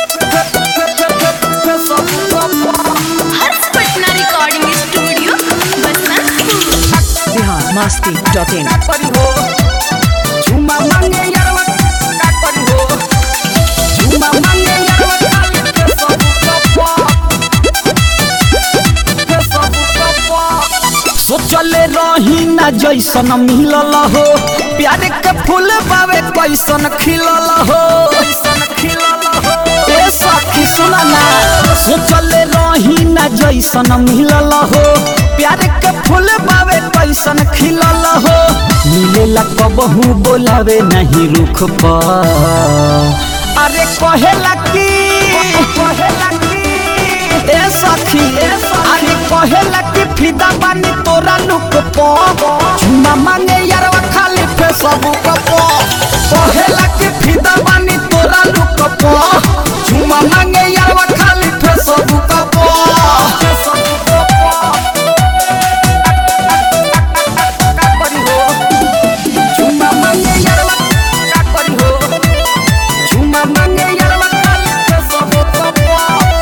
Harsh Patna recording studio Basantpur Bihar Masti dot in सोचले रही ना जैसन मिलल हो प्यार के फूल बावे कैसन खिलल हो ए सखी सुना ना सोचले रही ना जैसन मिलल हो प्यार के फूल बावे कैसन खिलल हो मिलेला कबहू बोलावे नहीं रुख पर अरे कहेला की कहेला की ए सखी अरे कहेला कि फिदा बानी तोरा लुक पो चुमा मांगे यारवा खाली पे सब पो कहेला कि फिदा बानी तोरा लुक पो चुमा मांगे यारवा खाली पे सब पो चुमा मांगे यारवा का करी हो चुमा मांगे यारवा खाली पे सब पो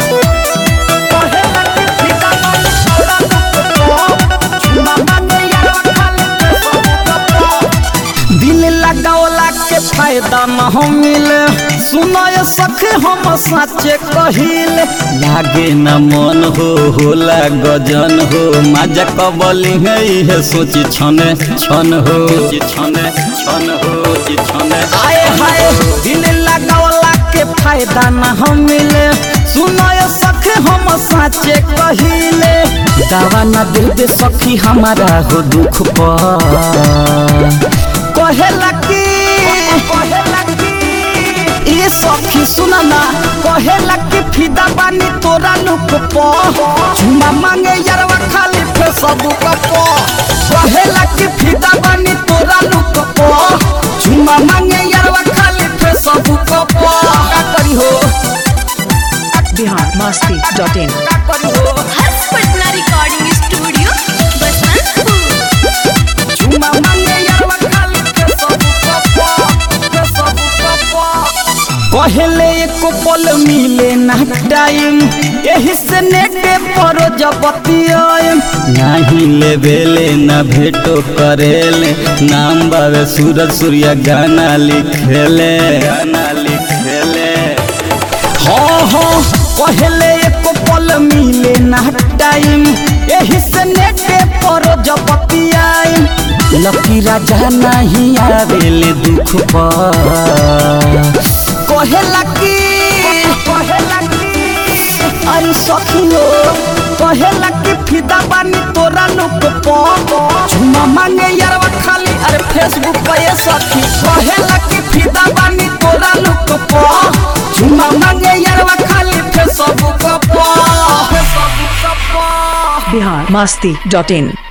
दिल लगावला के फायदा न हो मिले सुनय सखे हम सचे कहिल लागे न मन हो होला गजन हो मजा कबली है इहे सोची छने छन हो छने छन हो छने आए हाय दिल लगावला के फायदा न हो मिले सुनय सखे हम साचे कहिले दावा न दिल दे सखी हमारा हो दुख पर कहेला की कहेला की ए सखी सुना ना कहेला कि फिदा बानी तोरा लुक पो चुमा मांगे यारवा खाली फेसबुक पो कहेला कि फिदा बानी तोरा लुक पो चुमा मांगे यारवा खाली फेसबुक पो का करी हो बिहार मस्ती डॉट इन का करी हो हर्ष पटना रिकॉर्डिंग स्टूडियो बसंतपुर चुमा मांगे यारवा खाली फेसबुक पो फेसबुक पो कहले एको पल मिले ना टाइम यही से नेटे पर जबतियाम नाही लेबेले ना भेटो करेले नाम बावे सूरज सूर्या गाना लिखेले गाना लिखेले हाँ हाँ कहले एको पल मिले ना टाइम यही से नेटे पर जबतियाम लकी राजा नहीं आवेले दुख पर कहेला की कहेला की अरे सखियो कहेला कि फिदा बानी तोरा लुक पो चुमा मांगे यारवा खाली अरे फेसबुक पे ये सखी कहेला कि फिदा बानी तोरा लुक पो चुमा मांगे यारवा खाली फेसबुक पो फेसबुक पो बिहार मस्ती डॉट इन